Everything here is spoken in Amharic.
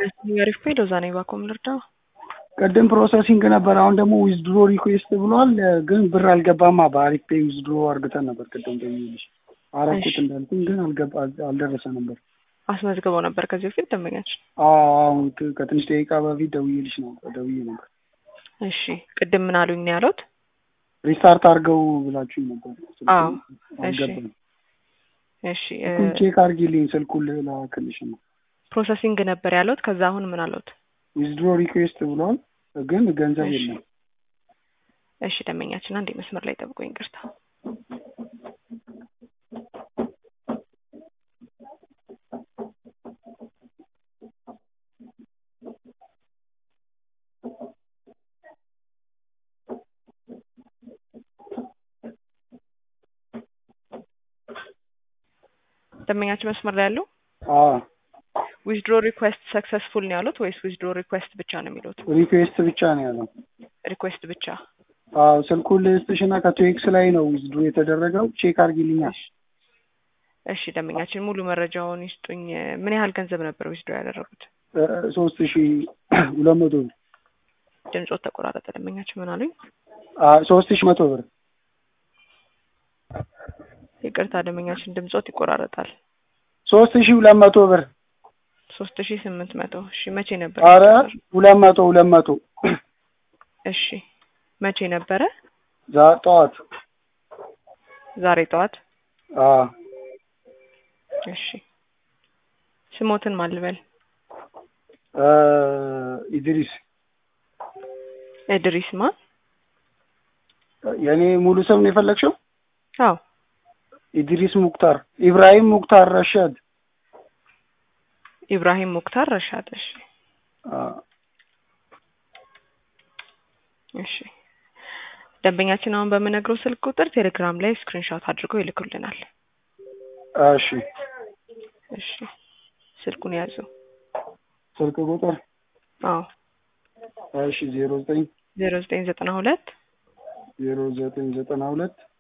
አሪፍ ፔ ሎዛ ነኝ ባኮም ልርዳው ቅድም ፕሮሰሲንግ ነበር። አሁን ደግሞ ዊዝድሮ ሪኩዌስት ብሏል። ግን ብር አልገባማ። በአሪፍ ፔ ዊዝድሮ አርግተን ነበር ቅድም ደውዬልሽ አረኩት እንዳልኩኝ ግን አልገባ አልደረሰ ነበር። አስመዝግበው ነበር ከዚህ በፊት ደንበኛችን። አሁን ከትንሽ ደቂቃ በፊት ደውዬልሽ ነው ደውዬ ነበር። እሺ ቅድም ምን አሉኝ ነው ያሉት? ሪስታርት አድርገው ብላችሁኝ ነበር። አዎ እሺ አልገባም። እሺ ቼክ አድርጊልኝ ስልኩን ልላክልሽ ነው። ፕሮሰሲንግ ነበር ያሉት። ከዛ አሁን ምን አሉት? ዊዝድሮ ሪኩዌስት ብሏል ግን ገንዘብ እሺ። የለም። እሺ ደንበኛችን አንዴ መስመር ላይ ጠብቆኝ ይቅርታ። ደንበኛችን መስመር ላይ ያለው አዎ ዊዝድሮ ሪኩዌስት ሰክሰስፉል ነው ያሉት ወይስ ዊዝድሮ ሪኩዌስት ብቻ ነው የሚሉት? ሪኩዌስት ብቻ ነው ያለው። ሪኩዌስት ብቻ። አዎ ስልኩን ልስጥሽና ከቶኤክስ ላይ ነው ዊዝድሮ የተደረገው። ቼክ አድርጊልኛል። እሺ ደንበኛችን ሙሉ መረጃውን ይስጡኝ። ምን ያህል ገንዘብ ነበር ዊዝድሮ ያደረጉት? ሶስት ሺ ሁለት መቶ ብር ድምጾት ተቆራረጠ። ደንበኛችን ምን አሉኝ? ሶስት ሺ መቶ ብር ይቅርታ ደንበኛችን ድምጾት ይቆራረጣል። ሶስት ሺ ሁለት መቶ ብር ሶስት ሺ ስምንት መቶ እሺ መቼ ነበር? አረ ሁለት መቶ ሁለት መቶ እሺ መቼ ነበረ? ዛ ጠዋት ዛሬ ጠዋት። አዎ እሺ ስሞትን ማን ልበል? እ ኢድሪስ እድሪስ ማ? የኔ ሙሉ ስም ነው የፈለግሽው? አዎ ኢድሪስ ሙክታር ኢብራሂም ሙክታር ረሻድ ኢብራሂም ሙክታር ረሻድ። እሺ አዎ እሺ ደንበኛችን አሁን በምነግረው ስልክ ቁጥር ቴሌግራም ላይ ስክሪንሾት አድርገው ይልኩልናል። እሺ እሺ ስልኩን ያዙ። ስልክ ቁጥር አዎ እሺ ዜሮ ዘጠኝ ዜሮ ዘጠኝ ዘጠና ሁለት ዜሮ ዘጠኝ ዘጠና ሁለት